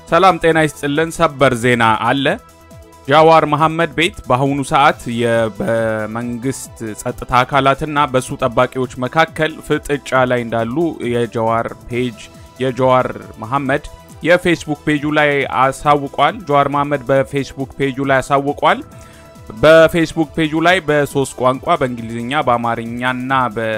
ሰላም ጤና ይስጥልን። ሰበር ዜና አለ። ጃዋር መሐመድ ቤት በአሁኑ ሰዓት በመንግስት ጸጥታ አካላትና በሱ ጠባቂዎች መካከል ፍጥጫ ላይ እንዳሉ የጃዋር ፔጅ የጃዋር መሐመድ የፌስቡክ ፔጁ ላይ አሳውቋል። ጃዋር መሐመድ በፌስቡክ ፔጁ ላይ አሳውቋል። በፌስቡክ ፔጁ ላይ በሶስት ቋንቋ በእንግሊዝኛ፣ በአማርኛና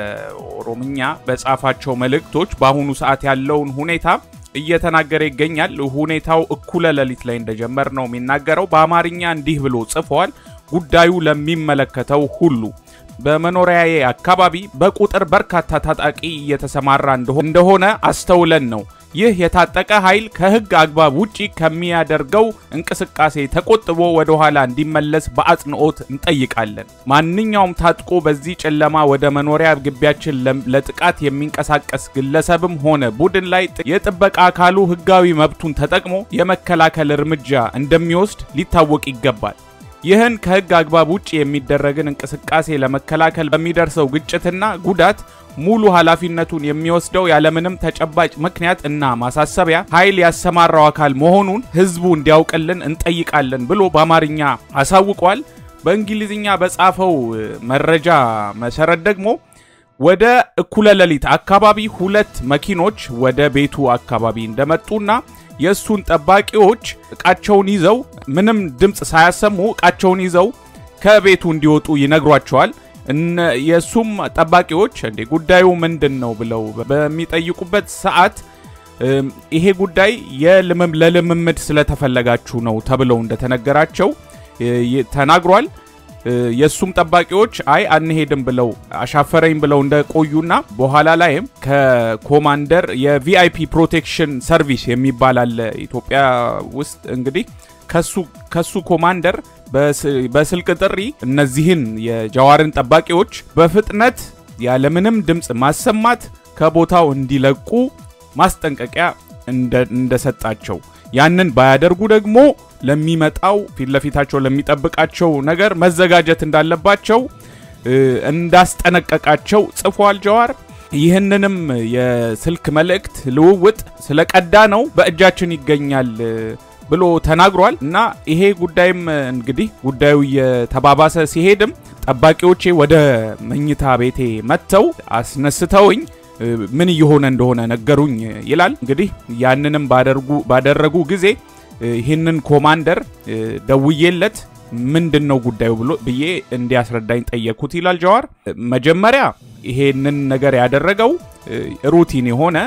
በኦሮምኛ በጻፋቸው መልእክቶች በአሁኑ ሰዓት ያለውን ሁኔታ እየተናገረ ይገኛል። ሁኔታው እኩለ ሌሊት ላይ እንደጀመር ነው የሚናገረው። በአማርኛ እንዲህ ብሎ ጽፏል። ጉዳዩ ለሚመለከተው ሁሉ በመኖሪያዬ አካባቢ በቁጥር በርካታ ታጣቂ እየተሰማራ እንደሆነ አስተውለን ነው። ይህ የታጠቀ ኃይል ከሕግ አግባብ ውጪ ከሚያደርገው እንቅስቃሴ ተቆጥቦ ወደ ኋላ እንዲመለስ በአጽንኦት እንጠይቃለን። ማንኛውም ታጥቆ በዚህ ጨለማ ወደ መኖሪያ ግቢያችን ለጥቃት የሚንቀሳቀስ ግለሰብም ሆነ ቡድን ላይ የጥበቃ አካሉ ሕጋዊ መብቱን ተጠቅሞ የመከላከል እርምጃ እንደሚወስድ ሊታወቅ ይገባል። ይህን ከሕግ አግባብ ውጭ የሚደረግን እንቅስቃሴ ለመከላከል በሚደርሰው ግጭትና ጉዳት ሙሉ ኃላፊነቱን የሚወስደው ያለምንም ተጨባጭ ምክንያት እና ማሳሰቢያ ኃይል ያሰማራው አካል መሆኑን ህዝቡ እንዲያውቅልን እንጠይቃለን ብሎ በአማርኛ አሳውቋል። በእንግሊዝኛ በጻፈው መረጃ መሰረት ደግሞ ወደ እኩለ ሌሊት አካባቢ ሁለት መኪኖች ወደ ቤቱ አካባቢ እንደመጡና የእሱን ጠባቂዎች እቃቸውን ይዘው ምንም ድምፅ ሳያሰሙ እቃቸውን ይዘው ከቤቱ እንዲወጡ ይነግሯቸዋል። የእሱም ጠባቂዎች እንዴ ጉዳዩ ምንድን ነው ብለው በሚጠይቁበት ሰዓት ይሄ ጉዳይ ለልምምድ ስለተፈለጋችሁ ነው ተብለው እንደተነገራቸው ተናግሯል። የእሱም ጠባቂዎች አይ አንሄድም ብለው አሻፈረኝ ብለው እንደቆዩና በኋላ ላይም ከኮማንደር የቪአይፒ ፕሮቴክሽን ሰርቪስ የሚባል አለ ኢትዮጵያ ውስጥ እንግዲህ ከሱ ኮማንደር በስልክ ጥሪ እነዚህን የጃዋርን ጠባቂዎች በፍጥነት ያለምንም ድምፅ ማሰማት ከቦታው እንዲለቁ ማስጠንቀቂያ እንደሰጣቸው ያንን ባያደርጉ ደግሞ ለሚመጣው ፊት ለፊታቸው ለሚጠብቃቸው ነገር መዘጋጀት እንዳለባቸው እንዳስጠነቀቃቸው ጽፏል ጃዋር። ይህንንም የስልክ መልእክት ልውውጥ ስለቀዳ ነው በእጃችን ይገኛል ብሎ ተናግሯል። እና ይሄ ጉዳይም እንግዲህ ጉዳዩ እየተባባሰ ሲሄድም ጠባቂዎቼ ወደ መኝታ ቤቴ መጥተው አስነስተውኝ ምን እየሆነ እንደሆነ ነገሩኝ ይላል። እንግዲህ ያንንም ባደረጉ ጊዜ ይህንን ኮማንደር ደውዬለት ምንድን ነው ጉዳዩ ብሎ ብዬ እንዲያስረዳኝ ጠየቅኩት ይላል ጃዋር። መጀመሪያ ይሄንን ነገር ያደረገው ሩቲን የሆነ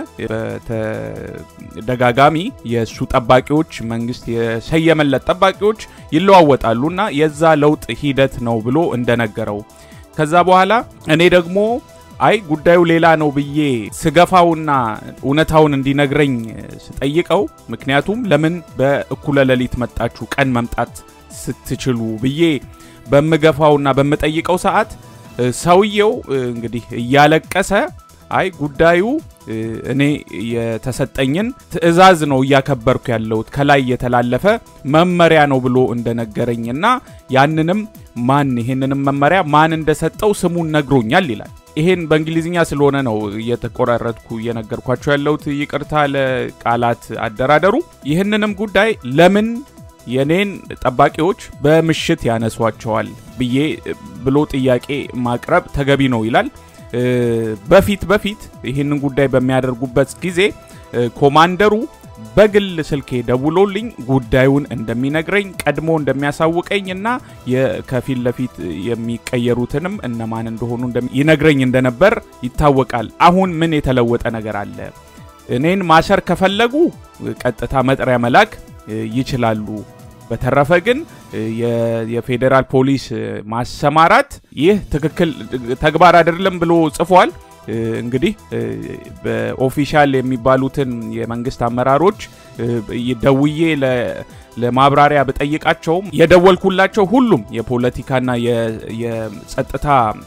በተደጋጋሚ የእሱ ጠባቂዎች መንግስት የሰየመለት ጠባቂዎች ይለዋወጣሉ እና የዛ ለውጥ ሂደት ነው ብሎ እንደነገረው ከዛ በኋላ እኔ ደግሞ አይ ጉዳዩ ሌላ ነው ብዬ ስገፋውና እውነታውን እንዲነግረኝ ስጠይቀው ምክንያቱም ለምን በእኩለ ሌሊት መጣችሁ ቀን መምጣት ስትችሉ ብዬ በምገፋውና በምጠይቀው ሰዓት ሰውየው እንግዲህ እያለቀሰ አይ ጉዳዩ እኔ የተሰጠኝን ትዕዛዝ ነው እያከበርኩ ያለሁት ከላይ የተላለፈ መመሪያ ነው ብሎ እንደነገረኝና ያንንም ማን ይሄንንም መመሪያ ማን እንደሰጠው ስሙን ነግሮኛል ይላል። ይሄን በእንግሊዝኛ ስለሆነ ነው እየተቆራረጥኩ እየነገርኳቸው ያለሁት። ይቅርታ ለቃላት አደራደሩ። ይህንንም ጉዳይ ለምን የኔን ጠባቂዎች በምሽት ያነሷቸዋል ብዬ ብሎ ጥያቄ ማቅረብ ተገቢ ነው ይላል። በፊት በፊት ይህንን ጉዳይ በሚያደርጉበት ጊዜ ኮማንደሩ በግል ስልኬ ደውሎልኝ ጉዳዩን እንደሚነግረኝ ቀድሞ እንደሚያሳውቀኝ እና ከፊት ለፊት የሚቀየሩትንም እነማን እንደሆኑ ይነግረኝ እንደነበር ይታወቃል። አሁን ምን የተለወጠ ነገር አለ? እኔን ማሰር ከፈለጉ ቀጥታ መጥሪያ መላክ ይችላሉ። በተረፈ ግን የፌዴራል ፖሊስ ማሰማራት ይህ ትክክል ተግባር አይደለም ብሎ ጽፏል። እንግዲህ በኦፊሻል የሚባሉትን የመንግስት አመራሮች ደውዬ ለማብራሪያ ብጠይቃቸውም የደወልኩላቸው ሁሉም የፖለቲካና የጸጥታ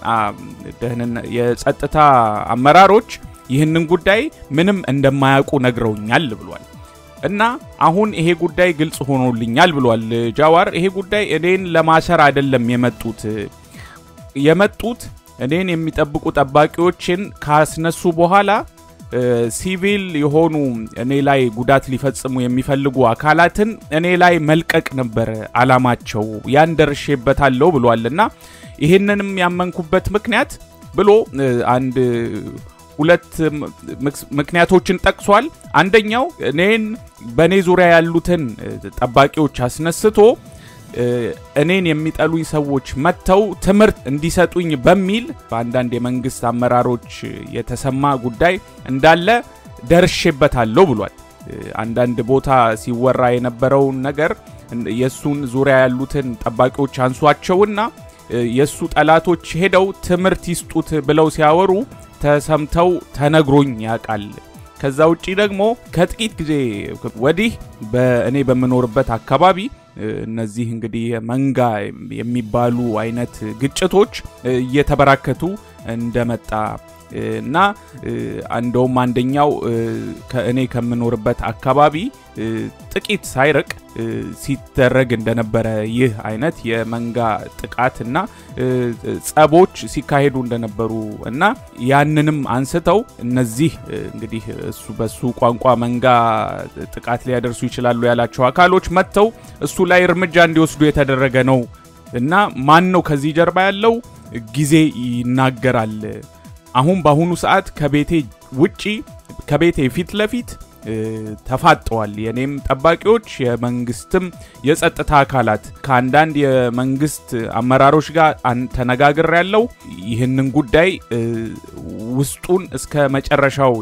የጸጥታ አመራሮች ይህንን ጉዳይ ምንም እንደማያውቁ ነግረውኛል ብሏል። እና አሁን ይሄ ጉዳይ ግልጽ ሆኖልኛል ብሏል ጃዋር። ይሄ ጉዳይ እኔን ለማሰር አይደለም የመጡት የመጡት እኔን የሚጠብቁ ጠባቂዎችን ካስነሱ በኋላ ሲቪል የሆኑ እኔ ላይ ጉዳት ሊፈጽሙ የሚፈልጉ አካላትን እኔ ላይ መልቀቅ ነበር አላማቸው። ያን ደርሼበታለሁ ብሏል እና ይህንንም ያመንኩበት ምክንያት ብሎ አንድ ሁለት ምክንያቶችን ጠቅሷል። አንደኛው እኔን በእኔ ዙሪያ ያሉትን ጠባቂዎች አስነስቶ እኔን የሚጠሉኝ ሰዎች መጥተው ትምህርት እንዲሰጡኝ በሚል በአንዳንድ የመንግስት አመራሮች የተሰማ ጉዳይ እንዳለ ደርሼበታለሁ ብሏል። አንዳንድ ቦታ ሲወራ የነበረውን ነገር የእሱን ዙሪያ ያሉትን ጠባቂዎች አንሷቸውና የእሱ ጠላቶች ሄደው ትምህርት ይስጡት ብለው ሲያወሩ ተሰምተው ተነግሮኝ ያውቃል። ከዛ ውጪ ደግሞ ከጥቂት ጊዜ ወዲህ በእኔ በምኖርበት አካባቢ እነዚህ እንግዲህ መንጋ የሚባሉ አይነት ግጭቶች እየተበራከቱ እንደመጣ እና እንደውም አንደኛው ከእኔ ከምኖርበት አካባቢ ጥቂት ሳይርቅ ሲደረግ እንደነበረ ይህ አይነት የመንጋ ጥቃት እና ጸቦች ሲካሄዱ እንደነበሩ እና ያንንም አንስተው እነዚህ እንግዲህ እሱ በሱ ቋንቋ መንጋ ጥቃት ሊያደርሱ ይችላሉ ያላቸው አካሎች መጥተው እሱ ላይ እርምጃ እንዲወስዱ የተደረገ ነው እና ማን ነው ከዚህ ጀርባ ያለው ጊዜ ይናገራል። አሁን በአሁኑ ሰዓት ከቤቴ ውጪ ከቤቴ ፊት ለፊት ተፋጠዋል። የኔም ጠባቂዎች የመንግስትም የጸጥታ አካላት ከአንዳንድ የመንግስት አመራሮች ጋር ተነጋግር ያለው ይህንን ጉዳይ ውስጡን እስከ መጨረሻው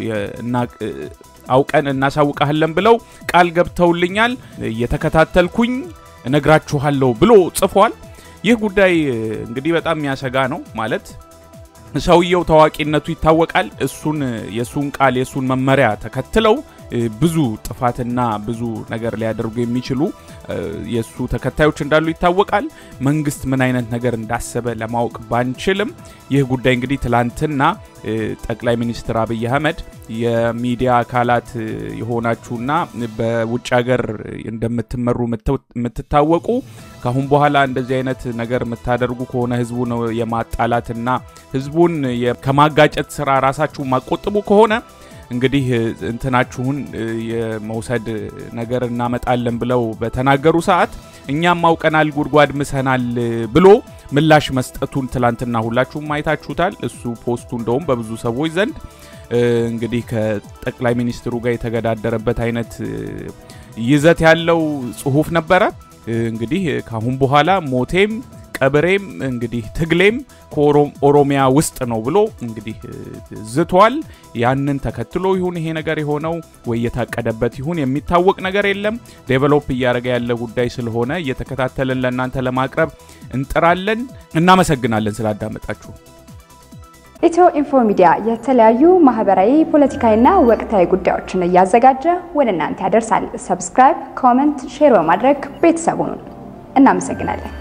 አውቀን እናሳውቃለን ብለው ቃል ገብተውልኛል። እየተከታተልኩኝ እነግራችኋለሁ ብሎ ጽፏል። ይህ ጉዳይ እንግዲህ በጣም የሚያሰጋ ነው ማለት ሰውየው ታዋቂነቱ ይታወቃል። እሱን የሱን ቃል የሱን መመሪያ ተከትለው ብዙ ጥፋትና ብዙ ነገር ሊያደርጉ የሚችሉ የእሱ ተከታዮች እንዳሉ ይታወቃል። መንግስት ምን አይነት ነገር እንዳሰበ ለማወቅ ባንችልም ይህ ጉዳይ እንግዲህ ትላንትና ጠቅላይ ሚኒስትር አብይ አህመድ የሚዲያ አካላት የሆናችሁና በውጭ ሀገር እንደምትመሩ የምትታወቁ ካሁን በኋላ እንደዚህ አይነት ነገር የምታደርጉ ከሆነ ህዝቡን የማጣላትና ህዝቡን ከማጋጨት ስራ ራሳችሁ ማቆጥቡ ከሆነ እንግዲህ እንትናችሁን የመውሰድ ነገር እናመጣለን ብለው በተናገሩ ሰዓት እኛም አውቀናል፣ ጉድጓድ ምሰናል ብሎ ምላሽ መስጠቱን ትላንትና ሁላችሁም አይታችሁታል። እሱ ፖስቱ እንደውም በብዙ ሰዎች ዘንድ እንግዲህ ከጠቅላይ ሚኒስትሩ ጋር የተገዳደረበት አይነት ይዘት ያለው ጽሁፍ ነበረ። እንግዲህ ካሁን በኋላ ሞቴም ቀብሬም እንግዲህ ትግሌም ከኦሮሚያ ውስጥ ነው ብሎ እንግዲህ ዝቷል። ያንን ተከትሎ ይሁን ይሄ ነገር የሆነው ወይ የታቀደበት ይሁን የሚታወቅ ነገር የለም። ዴቨሎፕ እያደረገ ያለ ጉዳይ ስለሆነ እየተከታተልን ለእናንተ ለማቅረብ እንጥራለን። እናመሰግናለን ስላዳመጣችሁ። ኢትዮ ኢንፎ ሚዲያ የተለያዩ ማህበራዊ፣ ፖለቲካዊና ወቅታዊ ጉዳዮችን እያዘጋጀ ወደ እናንተ ያደርሳል። ሰብስክራይብ፣ ኮመንት፣ ሼር በማድረግ ቤተሰቡን እናመሰግናለን።